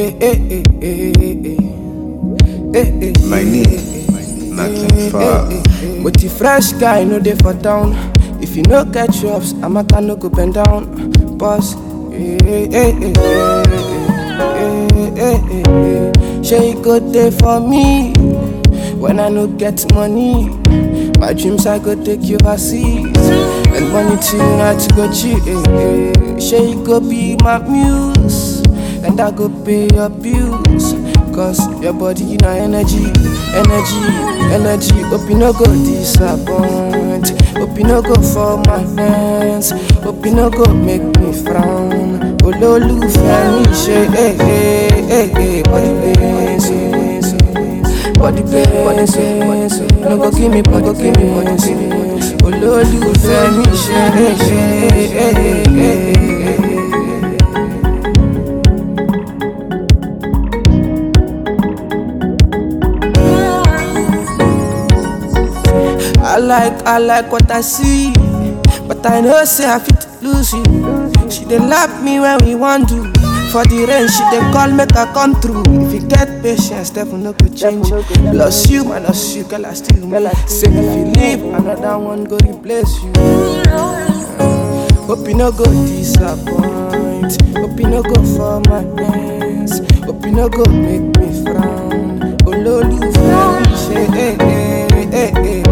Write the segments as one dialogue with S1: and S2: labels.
S1: eh, eh, eh, eh, eh, eh,
S2: My name, nothing far.
S1: But the fresh guy no dey for town. If you no get jobs, Amaka no go bend down. Boss, eh, eh, eh, eh, eh, eh, eh, eh. Shey you go dey for me when I no get money. My dreams I go take you overseas and money tonight to go chill. Eh, eh. Shey you go be my muse and I go pay your bills. Cause your body na energy, energy, energy. Hope you no go disappoint. Hope you no go fall my hands. Hope you no go make me frown. Olólùfẹ́ mi ṣe eh eh eh eh body pains, body pains, no go give me body pains. Olólùfẹ́ mi ṣe eh eh eh eh eh eh. I like, I like what I see, but I know say I fit lose you. She dey love me when we want to. For the rain, she dey call make I come through. If you get patience, devil no go change. Lost you, man, lost you, girl I still me. Say if you leave, another one go replace you. Hope you no go disappoint. Hope you no go fall my hands. Hope you no go make me frown. Olólùfẹ́ mi ṣe eh eh eh eh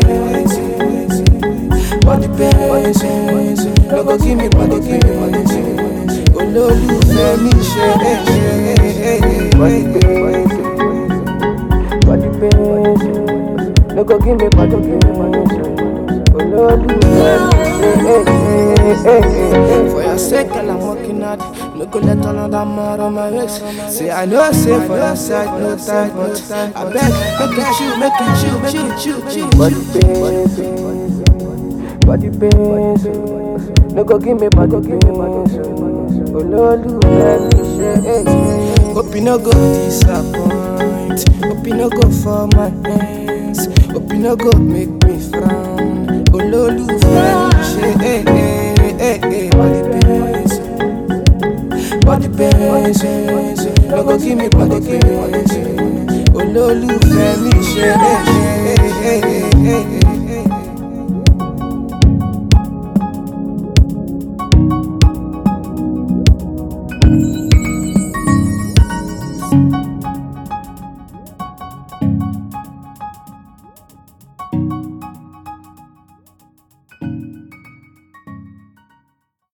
S1: body pains, body pains. No go give me body pains. Olólùfẹ́ mi ṣe eh eh eh eh body pains, body pains. No go give me body pains. Olólùfẹ́ mi ṣe eh eh eh eh. For your sake, girl, I'm working hard. No go let another man on my waist. Say I know, say for your side, no time, but I beg, make it chill, make it chill, make it chill, chill, body pains, body pains. No go give me body pains. Olólùfẹ́ mi ṣe eh. Hope you no go disappoint. Hope you no go fall my hands. Hope you no go make me frown. Olólùfẹ́ mi ṣe eh eh eh eh body pains. Body pains. No go give me body pains. Olólùfẹ́ mi ṣe eh eh eh eh eh eh. eh.